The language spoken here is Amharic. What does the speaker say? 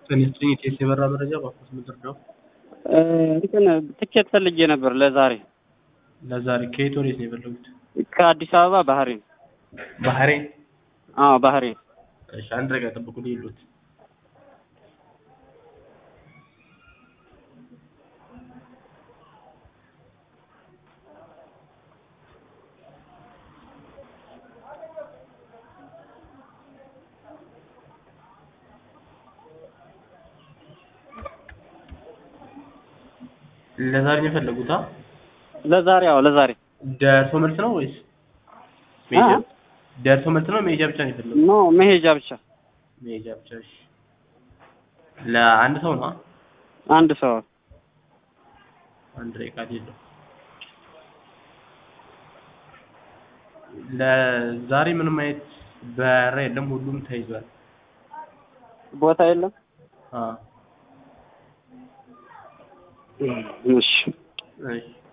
ከሚስጥኝ ቴስ የበራ መረጃ ባኮስ ምድር ነው። እንትን ትኬት ፈልጌ ነበር ለዛሬ ለዛሬ ከየት ወዴት ነው የፈለጉት? ከአዲስ አበባ ባህሬን። ባህሬን። አዎ ባህሬን። እሺ አንድ ደቂቃ ጠብቁ ይሉት ለዛሬ ነው የፈለጉት? አ ለዛሬ አዎ ለዛሬ ደርሶ መልስ ነው ወይስ መሄጃ? ደርሶ መልስ ነው መሄጃ ብቻ ነው የፈለጉት? ኖ መሄጃ ብቻ መሄጃ ብቻ። እሺ ለአንድ ሰው ነው? አንድ ሰው አንድ ደቂቃ የለው። ለዛሬ ምንም አይነት በረራ የለም፣ ሁሉም ተይዟል። ቦታ የለም። አዎ እሺ እሺ